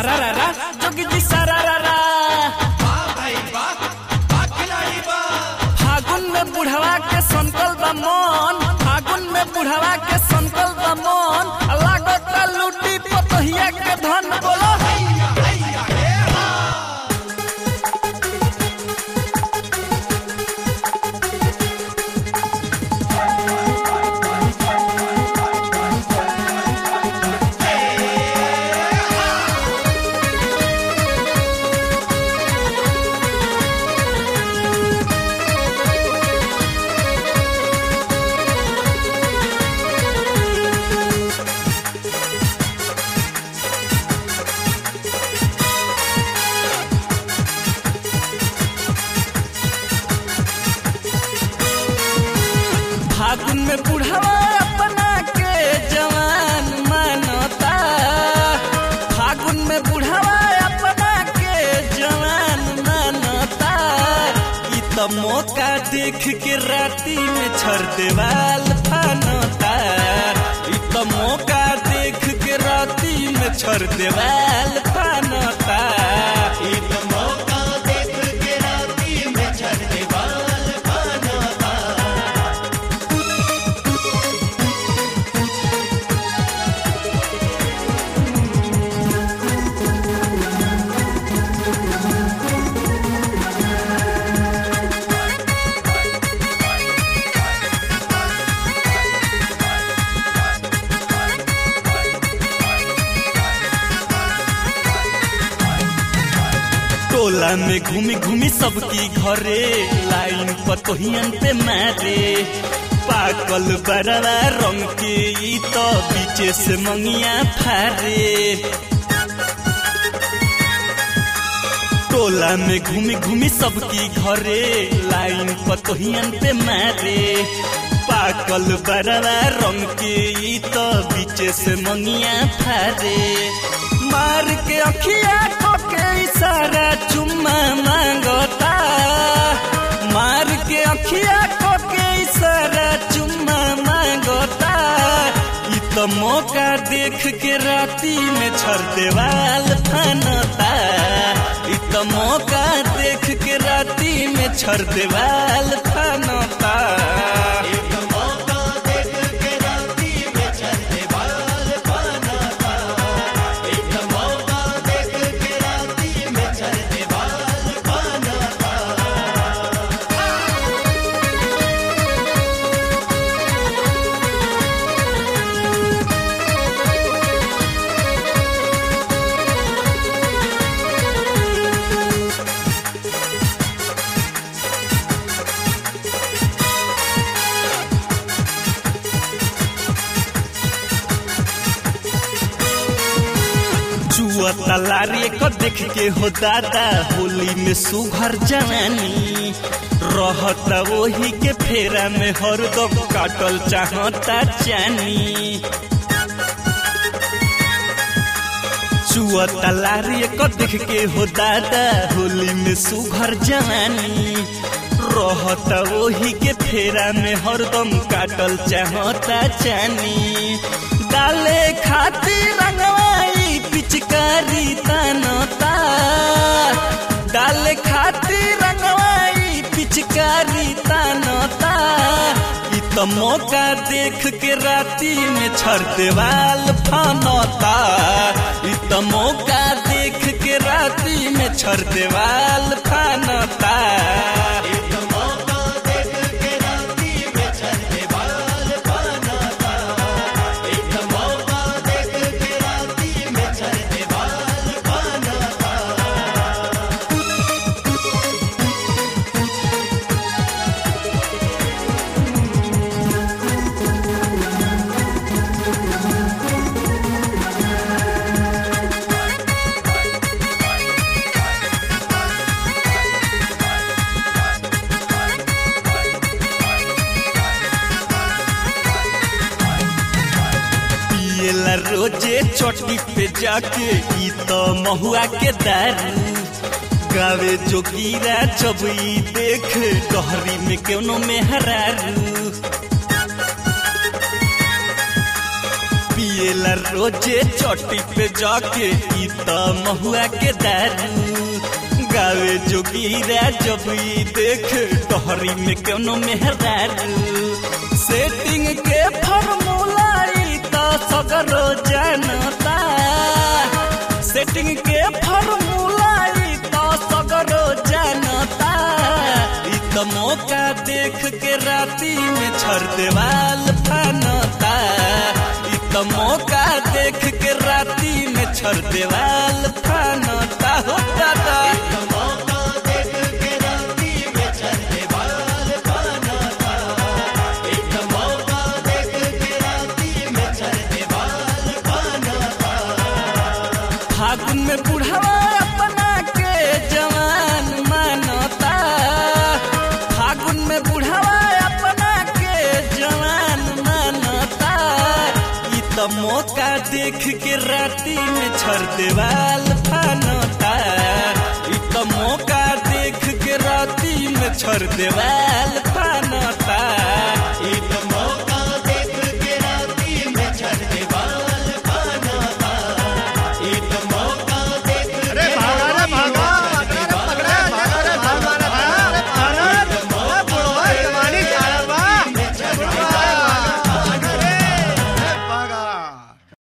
सारा रा रा जोगी जी सारा रा रा फागुन में बुढ़वा के संकल बा मन फागुन में बुढ़वा के संकल बा मन लागत लूटी पतहिया के धन बोलो फागुन में बुढ़वा अपना के जवान मानता फागुन में बुढ़वा अपना के जवान मानता ई तो मौका देख के राती में छर देवाल फानता ई तो मौका देख के राती में छर देवाल फानता ई तो मौका देख के राती में छर देवाल फानता टोला में घूमी घूमी सबकी घरे लाइन पतोहियन पे मारे पाकल बरवा रंग के ई तो बीचे से मंगिया फारे टोला में घूमी घूमी सबकी घरे लाइन पतोहियन पे मारे पाकल बरवा रंग के ई तो बीचे से मंगिया फारे मार के अखिया को के इशारा चुम्मा मांगता मार के अखिया को के इशारा चुम्मा मांगता ई तो मौका देख के राती में छर देवाल फानता ई तो मौका देख के राती में छर देवाल फानता ई तो मौका देख के राती में छर देवाल फानता ई तो मौका देख के राती में छर देवाल फानता जुआ तलारी को देख के हो दादा होली में सुघर जवानी रहता वही के फेरा में हरदम काटल चाहता जानी जुआ तलारी को देख के हो दादा होली में सुघर जवानी रहता वही के फेरा में हरदम काटल चाहता जानी डाले खातिर रंगवाई पिचकारी तनता डाले खातिर रंगवाई पिचकारी तनता ई तो मौका देख के राती में छर देवाल फानता ई तो मौका देख के राती में छर देवाल फानता ई तो मौका देख के राती में छर देवाल फानता ई तो मौका देख के राती में छर देवाल फानता पियला रोजे चोटी पे जाके ई तो महुआ के दारू गावे जोगीरा जब ई देख गहरी में केनो में हरारू पिएला रोजे चोटी पे जाके ई त महुआ के दारू गावे जोगीरा जब ई देख तोहरी में कोनो मेहरारू सेटिंग के फॉर्मूला ई त सगरो जानता सेटिंग के फॉर्मूला ई त सगरो जानता ई त मौका देख के राती में छर देवाल फानता ई त मौका देख के राती में छर देवाल फानता हो दादा फागुन में बुढ़ावा अपना के जवान मानता फागुन में बुढ़ावा अपना के जवान मानता ई त मौका देख के राती में छर देवाल फानता ई त मौका देख के राती में छर देवाल